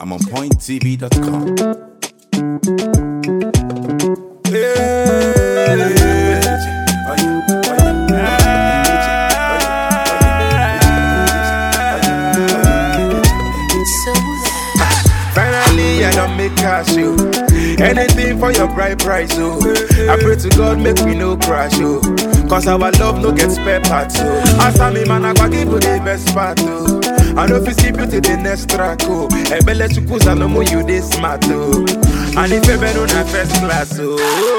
I'm on pointtv.com. Finally, I don't make cash, yo. Anything for your bright price, oh. I pray to God, make we no crash, oh. Cause our love no get spare parts, oh. As me man, I go give you the best part, oh. I know if you see beauty, the next track, oh. Ebele chukus, I know more you this smart, oh. And if you been on a first class, oh.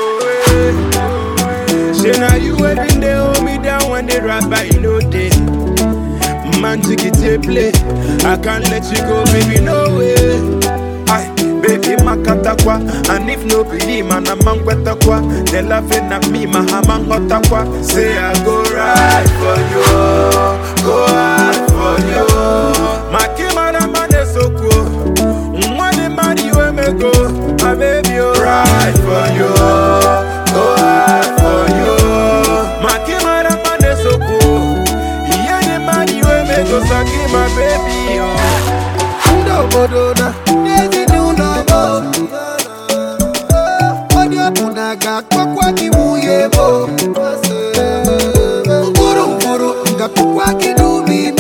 Say now you every day hold me down when they rap by you know day. Man, take it to play. I can't let you go, baby, no way. Aye, baby, makatakwa. And if no believe, man, I'm man kwa. They laughing at me, my hammer hotakwa. Say I go right for you, go hard for you. My kimana man is so cool. Money, man, you and me go. My baby, oh, right for you, go hard for you. My kimana man is so cool. Yeah, the man you and me go, saki my baby, oh. obodo na n'ezinụlọ m onye ọbụla ga-akpọkwa gị nwunye m mkpụrụ mkpụrụ ga-akpọkwa gị n'ubi m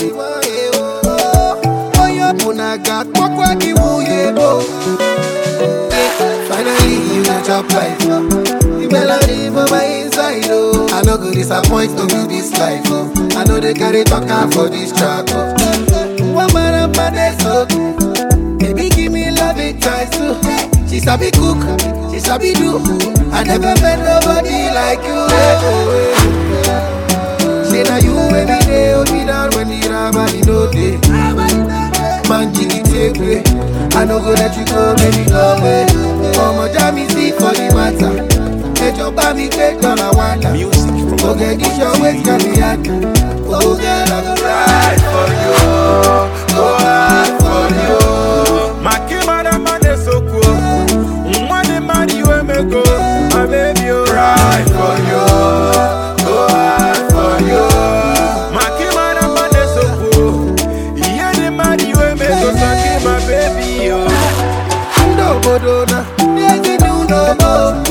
onye ọbụla ga-akpọkwa gị nwunye m finally you go chop life the melody for my inside oh i no go disappoint to be this life oh i no dey carry talk am for this track oh one man and man dey so baby give me love it twice too she sabi cook she sabi do i never met nobody like you eh, oh, eh. say na you wey be dey hold me down when the rabbi no dey man jiggy take way i no go let you go baby go away ọmọ já mi sí for the matter ẹjọ bá mi gbé dọ́là wàdà Music from oge díṣọ wait can be hard oge lọgọ ride for you, go hard for you. My kimada man is so cool. Money man you and me go, my baby, oh, ride for you, go hard for you. My kimada man is so cool. Yeah, the man you and me go, saki my baby, oh. ndị obodo na ndị ezinụlọ m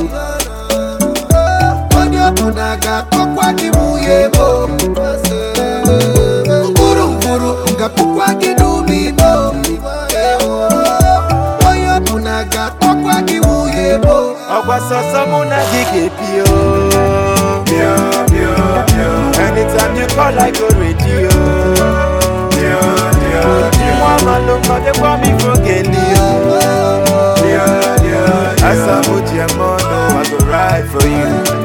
onye ọbụla ga-akpọkwa gị nwunye m mkpụrụ mkpụrụ ga-akpọkwa gị n'ubi m onye ọbụla ga-akpọkwa gị nwunye m ọgwa sọsọ mụ na gị ga-ebi o bịa bịa bịa anytime you call I go ready o bịa bịa bịa nwa amalụ mmadụkwa m ifo geli o bịa bịa bịa asa mụ ji eme ọnụ I go ride for you